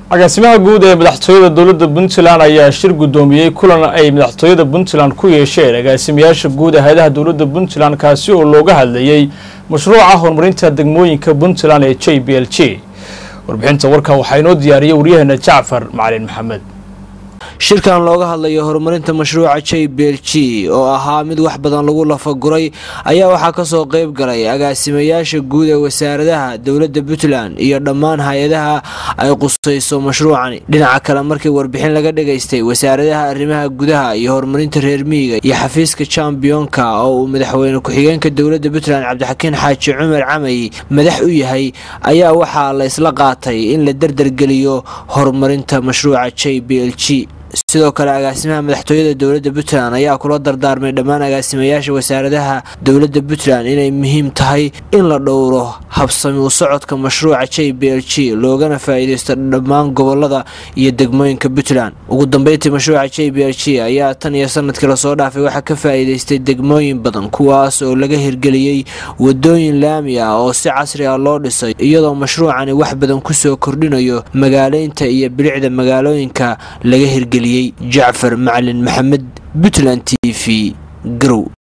agaasimaha guud ee madaxtooyada dowladda puntland ayaa shir guddoomiyey kulan ay madaxtooyada puntland ku yeesheen agaasimayaasha guud ee hay-adaha dowladda puntland kaasi oo looga hadlayey mashruuca horumarinta degmooyinka puntland ee j b l g warbixinta warkan waxaa inoo diyaariyey waryaheena jacfar macalin maxamed shirkan looga hadlayo horumarinta mashruuca j b l g oo ahaa mid wax badan lagu lafaguray ayaa waxaa kasoo qeyb galay agaasimayaasha guud ee wasaaradaha dowladda puntland iyo dhammaan hay-adaha ay qusayso mashruucani dhinaca kale markii warbixin laga dhagaystay wasaaradaha arrimaha gudaha iyo horumarinta reer miyiga iyo xafiiska jambiyonka oo uu madaxweyne ku-xigeenka dowladda puntland cabdixakiin xaaji cumar camay madax u yahay ayaa waxaa la isla qaatay in la dardargeliyo horumarinta mashruuca j b l g sidoo kale agaasimaha madaxtooyada dowladda puntland ayaa kula dardaarmay dhammaan agaasimayaasha wasaaradaha dowladda puntland inay muhiim tahay in la dhowro habsami u socodka mashruuca j b l g loogana faa-iideysto dhammaan gobolada iyo degmooyinka puntland ugu dambeyntii mashruuca j b l g ayaa tan iyo sanadkii lasoo dhaafay waxaa ka faa-iideystay degmooyin badan kuwaas oo laga hirgeliyey wadooyin laami ah oo si casri ah loo dhisay iyadoo mashruucani wax badan kusoo kordhinayo magaaleynta iyo bilicda magaalooyinka laga hirgeliyey jacfar macalin maxamed puntland t v garow